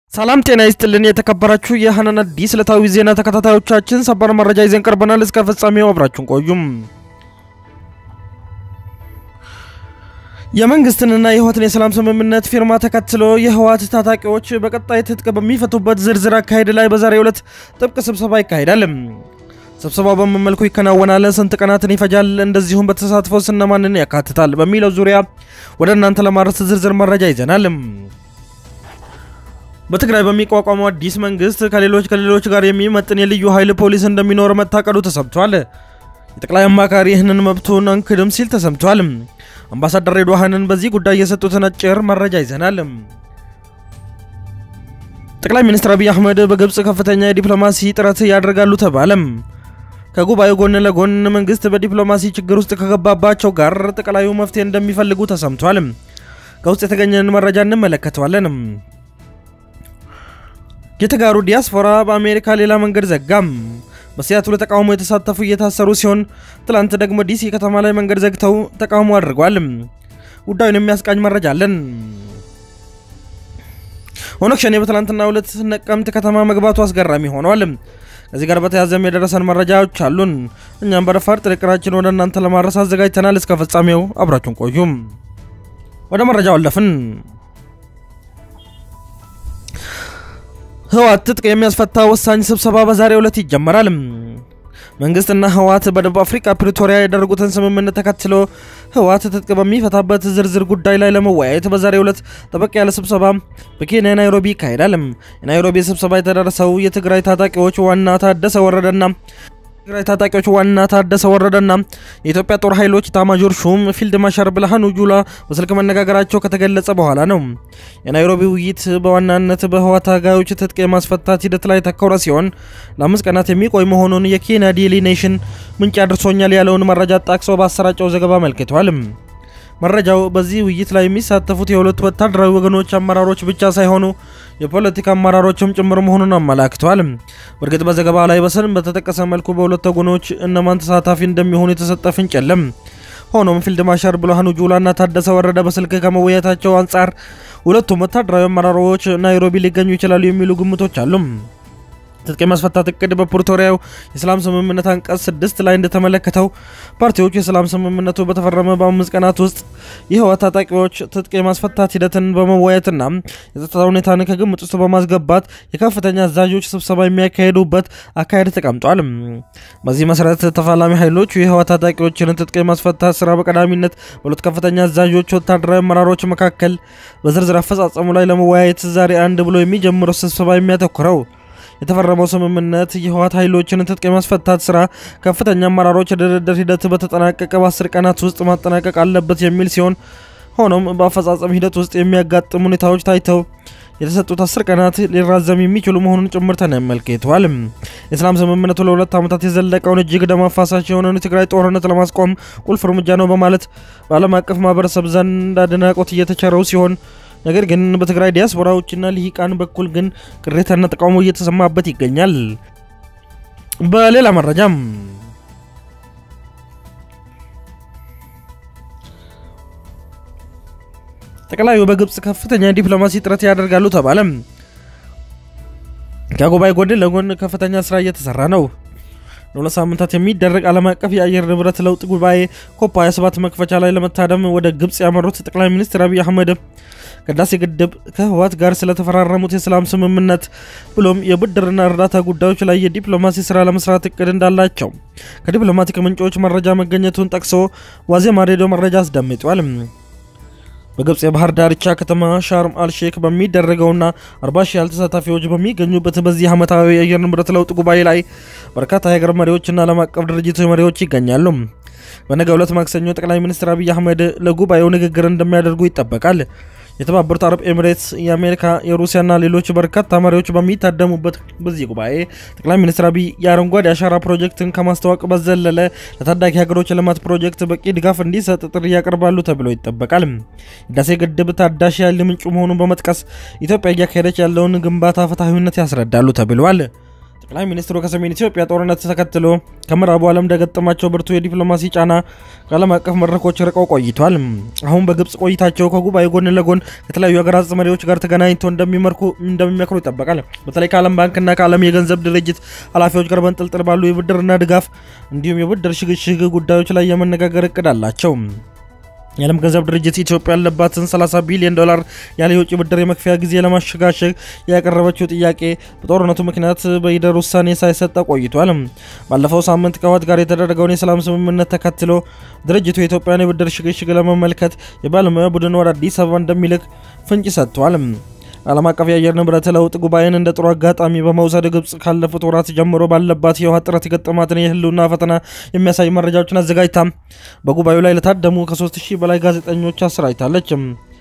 ሰላም ጤና ይስጥልን። የተከበራችሁ የሀናን አዲስ ዕለታዊ ዜና ተከታታዮቻችን ሰበር መረጃ ይዘን ቀርበናል። እስከ ፍጻሜው አብራችሁን ቆዩም። የመንግስትንና የህወሓትን የሰላም ስምምነት ፊርማ ተከትሎ የህወሓት ታጣቂዎች በቀጣይ ትጥቅ በሚፈቱበት ዝርዝር አካሄድ ላይ በዛሬው ዕለት ጥብቅ ስብሰባ ይካሄዳል። ስብሰባው በምን መልኩ ይከናወናል? ስንት ቀናትን ይፈጃል? እንደዚሁም በተሳትፎ እነማንን ያካትታል? በሚለው ዙሪያ ወደ እናንተ ለማድረስ ዝርዝር መረጃ ይዘናል። በትግራይ በሚቋቋመው አዲስ መንግስት ከሌሎች ከሌሎች ጋር የሚመጥን የልዩ ኃይል ፖሊስ እንደሚኖር መታቀዱ ተሰምቷል። የጠቅላይ አማካሪ ይህንን መብቱን አንክድም ሲል ተሰምቷል። አምባሳደር ሬድዋንን በዚህ ጉዳይ የሰጡትን አጭር መረጃ ይዘናል። ጠቅላይ ሚኒስትር አብይ አህመድ በግብፅ ከፍተኛ የዲፕሎማሲ ጥረት ያደርጋሉ ተባለም። ከጉባኤው ጎን ለጎን መንግስት በዲፕሎማሲ ችግር ውስጥ ከገባባቸው ጋር ጠቅላዩ መፍትሄ እንደሚፈልጉ ተሰምቷል። ከውስጥ የተገኘን መረጃ እንመለከተዋለን። የተጋሩ ዲያስፖራ በአሜሪካ ሌላ መንገድ ዘጋም። በሲያትሉ ተቃውሞ የተሳተፉ እየታሰሩ ሲሆን ትላንት ደግሞ ዲሲ ከተማ ላይ መንገድ ዘግተው ተቃውሞ አድርጓል። ጉዳዩን የሚያስቃኝ መረጃ አለን። ኦነግ ሸኔ በትላንትናው ዕለት ነቀምት ከተማ መግባቱ አስገራሚ ሆኗል። ከዚህ ጋር በተያያዘም የደረሰን መረጃዎች አሉን። እኛም በረፋድ ጥንቅራችን ወደ እናንተ ለማድረስ አዘጋጅተናል። እስከ ፍጻሜው አብራችሁን ቆዩም። ወደ መረጃው አለፍን። ህወሓት ትጥቅ የሚያስፈታ ወሳኝ ስብሰባ በዛሬው ዕለት ይጀመራል። መንግስትና ህወሓት በደቡብ አፍሪካ ፕሪቶሪያ ያደረጉትን ስምምነት ተከትሎ ህወሓት ትጥቅ በሚፈታበት ዝርዝር ጉዳይ ላይ ለመወያየት በዛሬው ዕለት ጠበቅ ያለ ስብሰባ በኬንያ ናይሮቢ ይካሄዳል። የናይሮቢ ስብሰባ የተደረሰው የትግራይ ታጣቂዎች ዋና ታደሰ ወረደና ትግራይ ታጣቂዎች ዋና ታደሰ ወረደና የኢትዮጵያ ጦር ኃይሎች ኤታማዦር ሹም ፊልድ ማርሻል ብርሃኑ ጁላ በስልክ መነጋገራቸው ከተገለጸ በኋላ ነው። የናይሮቢ ውይይት በዋናነት በህወሓት ታጋዮች ትጥቅ የማስፈታት ሂደት ላይ ተኮረ ሲሆን ለአምስት ቀናት የሚቆይ መሆኑን የኬንያ ዴይሊ ኔሽን ምንጭ አድርሶኛል ያለውን መረጃ ጠቅሶ ባሰራጨው ዘገባ አመልክቷል። መረጃው በዚህ ውይይት ላይ የሚሳተፉት የሁለቱ ወታደራዊ ወገኖች አመራሮች ብቻ ሳይሆኑ የፖለቲካ አመራሮችም ጭምር መሆኑን አመላክተዋል። በእርግጥ በዘገባ ላይ በስም በተጠቀሰ መልኩ በሁለት ወገኖች እነማን ተሳታፊ እንደሚሆኑ የተሰጠ ፍንጭ የለም። ሆኖም ፊልድ ማርሻል ብርሃኑ ጁላና ታደሰ ወረደ በስልክ ከመወያየታቸው አንጻር ሁለቱም ወታደራዊ አመራሮች ናይሮቢ ሊገኙ ይችላሉ የሚሉ ግምቶች አሉ። ትጥቅ የማስፈታት እቅድ በፕሪቶሪያው የሰላም ስምምነት አንቀጽ ስድስት ላይ እንደተመለከተው ፓርቲዎቹ የሰላም ስምምነቱ በተፈረመ በአምስት ቀናት ውስጥ የህወሓት ታጣቂዎች ትጥቅ የማስፈታት ሂደትን በመወያየትና የጸጥታ ሁኔታን ከግምት ውስጥ በማስገባት የከፍተኛ አዛዦች ስብሰባ የሚያካሄዱበት አካሄድ ተቀምጧል። በዚህ መሰረት ተፋላሚ ኃይሎቹ የህወሓት ታጣቂዎችን ትጥቅ የማስፈታት ስራ በቀዳሚነት በሁለት ከፍተኛ አዛዦች ወታደራዊ አመራሮች መካከል በዝርዝር አፈጻጸሙ ላይ ለመወያየት ዛሬ አንድ ብሎ የሚጀምረው ስብሰባ የሚያተኩረው የተፈረመው ስምምነት የህወሓት ኃይሎችን ትጥቅ የማስፈታት ስራ ከፍተኛ አመራሮች የድርድር ሂደት በተጠናቀቀ በአስር ቀናት ውስጥ ማጠናቀቅ አለበት የሚል ሲሆን ሆኖም በአፈጻጸም ሂደት ውስጥ የሚያጋጥሙ ሁኔታዎች ታይተው የተሰጡት አስር ቀናት ሊራዘም የሚችሉ መሆኑን ጭምር ተመልክተዋል። የሰላም ስምምነቱ ለሁለት ዓመታት የዘለቀውን እጅግ ደም አፋሳሽ የሆነውን የትግራይ ጦርነት ለማስቆም ቁልፍ እርምጃ ነው በማለት በዓለም አቀፍ ማህበረሰብ ዘንድ አድናቆት እየተቸረው ሲሆን ነገር ግን በትግራይ ዲያስፖራዎችና ልሂቃን በኩል ግን ቅሬታና ተቃውሞ እየተሰማበት ይገኛል። በሌላ መረጃም ጠቅላዩ በግብፅ ከፍተኛ ዲፕሎማሲ ጥረት ያደርጋሉ ተባለ። ከጉባኤ ጎን ለጎን ከፍተኛ ስራ እየተሰራ ነው። ለሁለት ሳምንታት የሚደረግ ዓለም አቀፍ የአየር ንብረት ለውጥ ጉባኤ ኮፕ 27 መክፈቻ ላይ ለመታደም ወደ ግብፅ ያመሩት ጠቅላይ ሚኒስትር አብይ አህመድ ከህዳሴ ግድብ ከህወሓት ጋር ስለተፈራረሙት የሰላም ስምምነት ብሎም የብድርና እርዳታ ጉዳዮች ላይ የዲፕሎማሲ ስራ ለመስራት እቅድ እንዳላቸው ከዲፕሎማቲክ ምንጮች መረጃ መገኘቱን ጠቅሶ ዋዜማ ሬዲዮ መረጃ አስደምጧል። በግብፅ የባህር ዳርቻ ከተማ ሻርም አልሼክ በሚደረገውና 40 ሺህ ያህል ተሳታፊዎች በሚገኙበት በዚህ ዓመታዊ የአየር ንብረት ለውጥ ጉባኤ ላይ በርካታ የሀገር መሪዎችና ዓለም አቀፍ ድርጅቶች መሪዎች ይገኛሉ። በነገው ዕለት ማክሰኞ ጠቅላይ ሚኒስትር አብይ አህመድ ለጉባኤው ንግግር እንደሚያደርጉ ይጠበቃል። የተባበሩት አረብ ኤሚሬትስ፣ የአሜሪካ፣ የሩሲያና ሌሎች በርካታ መሪዎች በሚታደሙበት በዚህ ጉባኤ ጠቅላይ ሚኒስትር አብይ የአረንጓዴ አሻራ ፕሮጀክትን ከማስተዋወቅ በዘለለ ለታዳጊ ሀገሮች ልማት ፕሮጀክት በቂ ድጋፍ እንዲሰጥ ጥሪ ያቀርባሉ ተብሎ ይጠበቃል። ህዳሴ ግድብ ታዳሽ ያለ ምንጩ መሆኑን በመጥቀስ ኢትዮጵያ እያካሄደች ያለውን ግንባታ ፍትሐዊነት ያስረዳሉ ተብሏል። ጠቅላይ ሚኒስትሩ ከሰሜን ኢትዮጵያ ጦርነት ተከትሎ ከምዕራቡ ዓለም እንደገጠማቸው ብርቱ የዲፕሎማሲ ጫና ከዓለም አቀፍ መድረኮች ርቀው ቆይቷል። አሁን በግብጽ ቆይታቸው ከጉባኤ ጎን ለጎን ከተለያዩ ሀገራት መሪዎች ጋር ተገናኝተው እንደሚመክሩ ይጠበቃል። በተለይ ከዓለም ባንክና ከዓለም የገንዘብ ድርጅት ኃላፊዎች ጋር በንጥልጥል ባሉ የብድርና ድጋፍ እንዲሁም የብድር ሽግሽግ ጉዳዮች ላይ የመነጋገር እቅድ አላቸው። የዓለም ገንዘብ ድርጅት ኢትዮጵያ ያለባትን 30 ቢሊዮን ዶላር ያለ የውጭ ብድር የመክፈያ ጊዜ ለማሸጋሸግ ያቀረበችው ጥያቄ በጦርነቱ ምክንያት በይደር ውሳኔ ሳይሰጠ ቆይቷል። ባለፈው ሳምንት ከህወሓት ጋር የተደረገውን የሰላም ስምምነት ተከትሎ ድርጅቱ የኢትዮጵያን የብድር ሽግሽግ ለመመልከት የባለሙያ ቡድን ወደ አዲስ አበባ እንደሚልክ ፍንጭ ሰጥቷል። ዓለም አቀፍ የአየር ንብረት ለውጥ ጉባኤን እንደ ጥሩ አጋጣሚ በመውሰድ ግብጽ ካለፉት ወራት ጀምሮ ባለባት የውሃ ጥረት የገጠማትን የህልውና ፈተና የሚያሳይ መረጃዎችን አዘጋጅታ በጉባኤው ላይ ለታደሙ ከ3000 በላይ ጋዜጠኞች አሰራጭታለች።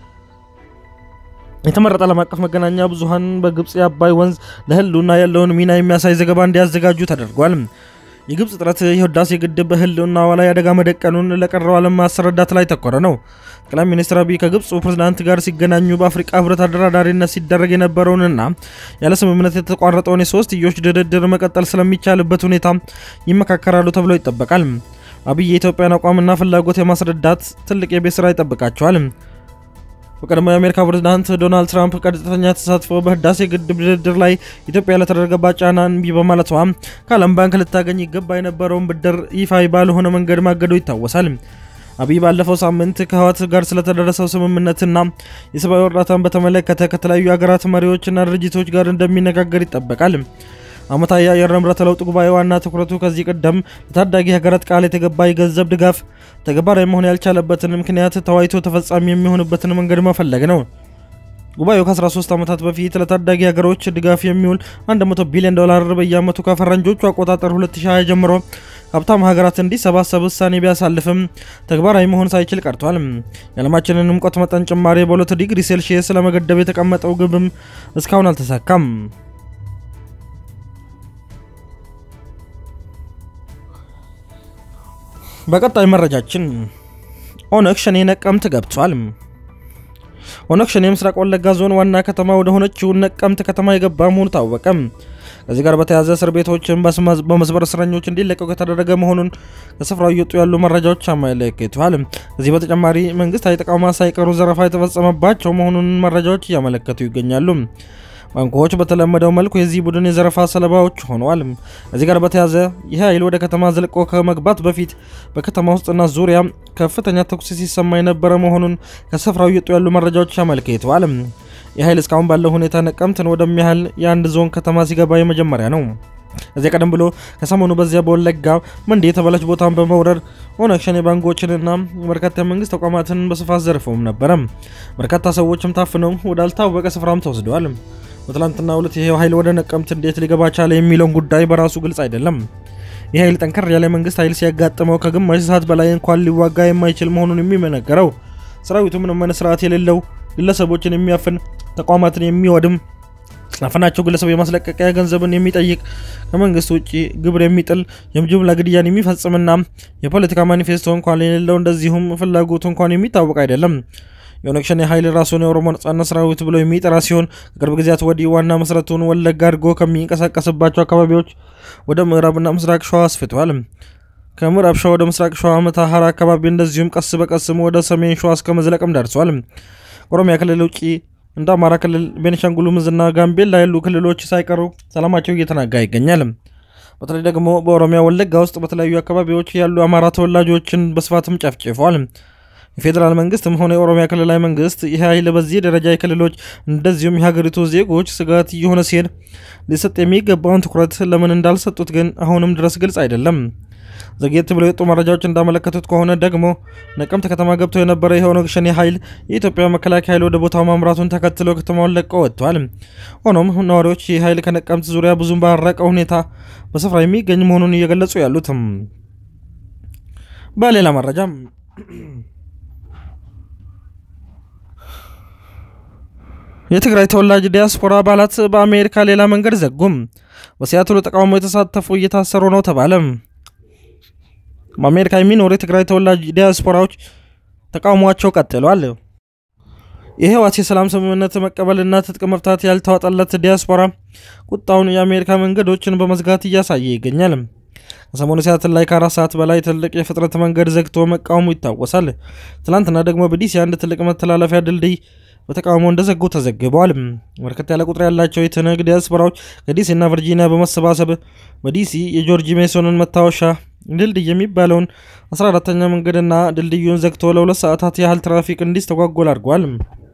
የተመረጠ ዓለም አቀፍ መገናኛ ብዙሃን በግብጽ የአባይ ወንዝ ለህልውና ያለውን ሚና የሚያሳይ ዘገባ እንዲያዘጋጁ ተደርጓል። የግብጽ ጥረት የህዳሴ ግድብ በህልውናዋ ላይ አደጋ መደቀኑን ለቀረው ዓለም ማስረዳት ላይ ተኮረ ነው። ጠቅላይ ሚኒስትር አብይ ከግብፁ ፕሬዝዳንት ጋር ሲገናኙ በአፍሪካ ህብረት አደራዳሪነት ሲደረግ የነበረውንና ያለ ስምምነት የተቋረጠውን የሶስትዮሽ ድርድር መቀጠል ስለሚቻልበት ሁኔታ ይመካከራሉ ተብሎ ይጠበቃል። አብይ የኢትዮጵያን አቋምና ፍላጎት የማስረዳት ትልቅ የቤት ስራ ይጠብቃቸዋል። በቀድሞ የአሜሪካ ፕሬዝዳንት ዶናልድ ትራምፕ ቀጥተኛ ተሳትፎ በህዳሴ ግድብ ድርድር ላይ ኢትዮጵያ ለተደረገባት ጫና እምቢ በማለቷ ከዓለም ባንክ ልታገኝ ይገባ የነበረውን ብድር ይፋዊ ባልሆነ መንገድ ማገዱ ይታወሳል። አብይ ባለፈው ሳምንት ከህወሓት ጋር ስለተደረሰው ስምምነትና የሰብአዊ እርዳታን በተመለከተ ከተለያዩ ሀገራት መሪዎችና ድርጅቶች ጋር እንደሚነጋገር ይጠበቃል። ዓመታዊ የአየር ንብረት ለውጥ ጉባኤ ዋና ትኩረቱ ከዚህ ቀደም ለታዳጊ ሀገራት ቃል የተገባ የገንዘብ ድጋፍ ተግባራዊ መሆን ያልቻለበትን ምክንያት ተወያይቶ ተፈጻሚ የሚሆንበትን መንገድ መፈለግ ነው። ጉባኤው ከ13 ዓመታት በፊት ለታዳጊ ሀገሮች ድጋፍ የሚውል 100 ቢሊዮን ዶላር በየዓመቱ ከፈረንጆቹ አቆጣጠር 2020 ጀምሮ ሀብታም ሀገራት እንዲሰባሰብ ውሳኔ ቢያሳልፍም ተግባራዊ መሆን ሳይችል ቀርቷል። የዓለማችንን ሙቀት መጠን ጭማሪ በሁለት ዲግሪ ሴልሺየስ ለመገደብ የተቀመጠው ግብም እስካሁን አልተሳካም። በቀጣይ መረጃችን ኦነግ ሸኔ ነቀምት ገብቷል። ኦነግ ሸኔ የምስራቅ ወለጋ ዞን ዋና ከተማ ወደ ሆነችው ነቀምት ከተማ የገባ መሆኑ ታወቀ። ከዚህ ጋር በተያያዘ እስር ቤቶችን በመስበር እስረኞች እንዲለቀቁ የተደረገ መሆኑን ከስፍራው እየወጡ ያሉ መረጃዎች አመለክተዋል። ከዚህ በተጨማሪ መንግስታዊ ተቋማት ሳይቀሩ ዘረፋ የተፈጸመባቸው መሆኑን መረጃዎች እያመለከቱ ይገኛሉ። ባንኮች በተለመደው መልኩ የዚህ ቡድን የዘረፋ ሰለባዎች ሆነዋል። ከዚህ ጋር በተያያዘ ይህ ኃይል ወደ ከተማ ዘልቆ ከመግባት በፊት በከተማ ውስጥና ዙሪያ ከፍተኛ ተኩስ ሲሰማ የነበረ መሆኑን ከስፍራው እየወጡ ያሉ መረጃዎች አመልክተዋል። ይህ ኃይል እስካሁን ባለው ሁኔታ ነቀምትን ወደሚያህል የአንድ ዞን ከተማ ሲገባ የመጀመሪያ ነው። እዚያ ቀደም ብሎ ከሰሞኑ በዚያ በወለጋ መንዴ የተባለች ቦታን በመውረር ኦነግ ሸኔ ባንኮችንና በርካታ የመንግስት ተቋማትን በስፋት ዘርፈውም ነበረ። በርካታ ሰዎችም ታፍነው ወዳልታወቀ ስፍራም ተወስደዋል። በትላንትና ሁለት ይሄ ኃይል ወደ ነቀምት እንዴት ሊገባ ቻለ የሚለውን ጉዳይ በራሱ ግልጽ አይደለም። ይህ ኃይል ጠንከር ያለ መንግስት ኃይል ሲያጋጥመው ከግማሽ ሰዓት በላይ እንኳን ሊዋጋ የማይችል መሆኑን የሚመነገረው ሰራዊቱ ምንም አይነት ስርዓት የሌለው ግለሰቦችን የሚያፍን ተቋማትን የሚወድም አፈናቸው ግለሰብ የማስለቀቂያ ገንዘብን የሚጠይቅ ከመንግስት ውጭ ግብር የሚጥል የጅምላ ግድያን የሚፈጽምና የፖለቲካ ማኒፌስቶ እንኳን የሌለው እንደዚሁም ፍላጎቱ እንኳን የሚታወቅ አይደለም። የኦነግ ሸኔ ኃይል ራሱን የኦሮሞ ነጻነት ሰራዊት ብሎ የሚጠራ ሲሆን ከቅርብ ጊዜያት ወዲህ ዋና መሰረቱን ወለጋ አድርጎ ከሚንቀሳቀስባቸው አካባቢዎች ወደ ምዕራብና ምስራቅ ሸዋ አስፍቷል። ከምዕራብ ሸዋ ወደ ምስራቅ ሸዋ መተሐራ አካባቢ እንደዚሁም ቀስ በቀስም ወደ ሰሜን ሸዋ እስከ መዝለቅም ደርሷል። ኦሮሚያ ክልል ውጭ እንደ አማራ ክልል፣ ቤኒሻንጉል ጉሙዝና ጋምቤላ ያሉ ክልሎች ሳይቀሩ ሰላማቸው እየተናጋ ይገኛል። በተለይ ደግሞ በኦሮሚያ ወለጋ ውስጥ በተለያዩ አካባቢዎች ያሉ አማራ ተወላጆችን በስፋትም ጨፍጭፈዋል። የፌዴራል መንግስትም ሆነ የኦሮሚያ ክልላዊ መንግስት ይህ ኃይል በዚህ ደረጃ የክልሎች እንደዚሁም የሀገሪቱ ዜጎች ስጋት እየሆነ ሲሄድ ሊሰጥ የሚገባውን ትኩረት ለምን እንዳልሰጡት ግን አሁንም ድረስ ግልጽ አይደለም። ዘግየት ብለው የወጡ መረጃዎች እንዳመለከቱት ከሆነ ደግሞ ነቀምት ከተማ ገብቶ የነበረ የኦነግ ሸኔ ኃይል የኢትዮጵያ መከላከያ ኃይል ወደ ቦታው ማምራቱን ተከትሎ ከተማውን ለቀው ወጥቷል። ሆኖም ነዋሪዎች ይህ ኃይል ከነቀምት ዙሪያ ብዙም ባረቀ ሁኔታ በስፍራ የሚገኝ መሆኑን እየገለጹ ያሉትም። በሌላ መረጃም የትግራይ ተወላጅ ዲያስፖራ አባላት በአሜሪካ ሌላ መንገድ ዘጉም። በሲያትሉ ተቃውሞ የተሳተፉ እየታሰሩ ነው ተባለ። በአሜሪካ የሚኖሩ የትግራይ ተወላጅ ዲያስፖራዎች ተቃውሟቸው ቀጥሏል። የህወሓት የሰላም ስምምነት መቀበልና ትጥቅ መፍታት ያልተዋጠለት ዲያስፖራ ቁጣውን የአሜሪካ መንገዶችን በመዝጋት እያሳየ ይገኛል። ከሰሞኑ ሲያትል ላይ ከአራት ሰዓት በላይ ትልቅ የፍጥነት መንገድ ዘግቶ መቃወሙ ይታወሳል። ትናንትና ደግሞ በዲሲ አንድ ትልቅ መተላለፊያ ድልድይ በተቃውሞ እንደዘጉ ተዘግበዋል። በርከት ያለ ቁጥር ያላቸው የትንግ ዲያስፖራዎች ከዲሲና ቨርጂኒያ በመሰባሰብ በዲሲ የጆርጅ ሜሶንን መታወሻ ድልድይ የሚባለውን 14ተኛ መንገድና ድልድዩን ዘግቶ ለሁለት ሰዓታት ያህል ትራፊክ እንዲስተጓጎል አድርጓል።